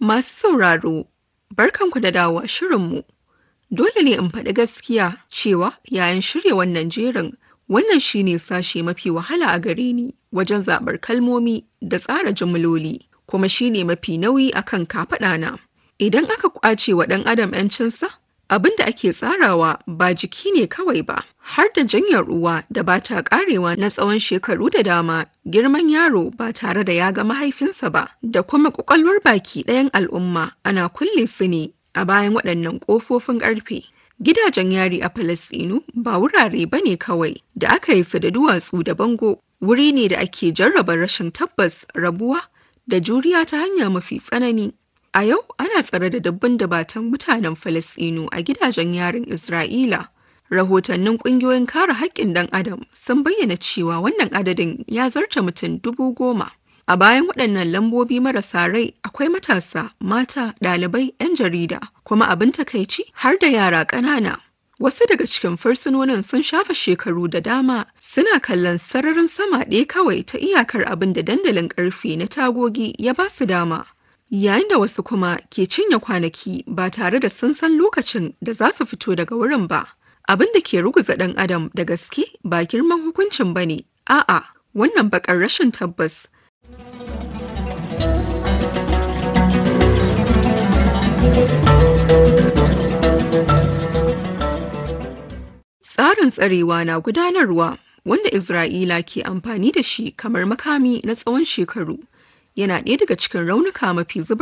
Masu sauraro, barkanku da dawowa shirinmu. Dole ne in faɗi gaskiya cewa yayin shirya wannan jerin wannan shine sashe mafi wahala a gare ni wajen zaɓar kalmomi da tsara jimloli kuma shine mafi nauyi akan kafaɗana. Idan aka ƙwace wa ɗan adam 'yancinsa, abin da ake tsarawa ba jiki ne kawai ba, har da janyar ruwa da ba ta ƙarewa na tsawon shekaru da dama, girman yaro ba tare da ya ga mahaifinsa ba, da kuma ƙwaƙwalwar baki ɗayan al'umma ana kulle su ne a bayan waɗannan ƙofofin ƙarfe. Gidajen yari a Falasɗinu ba wurare ba ne kawai da aka yi su da duwatsu da bango, wuri ne da ake jarraba rashin tabbas rabuwa da juriya ta hanya mafi tsanani. A yau ana tsare da dabban dabatan mutanen Falasɗinu a gidajen yarin Isra'ila. Rahotannin ƙungiyoyin kare haƙƙin ɗan Adam sun bayyana cewa wannan adadin ya zarta mutum dubu goma. A bayan waɗannan lambobi marasa rai akwai matasa, mata, ɗalibai, 'yan jarida, kuma abin takaici har da yara ƙanana. Wasu daga cikin fursunonin sun shafa shekaru da dama suna kallon sararin sama ɗaya kawai ta iyakar abin da dandalin ƙarfe na tagogi ya ba su dama. Yayin da wasu kuma ke cinye kwanaki ba tare da sun san lokacin da za su fito daga wurin ba. Abin da ke ruguza ɗan adam da gaske ba girman hukuncin ba ne, a'a wannan baƙar rashin tabbas Tsarin tsarewa na gudanarwa wanda Isra'ila ke amfani da shi kamar makami na tsawon shekaru yana ɗaya daga cikin raunuka mafi zubar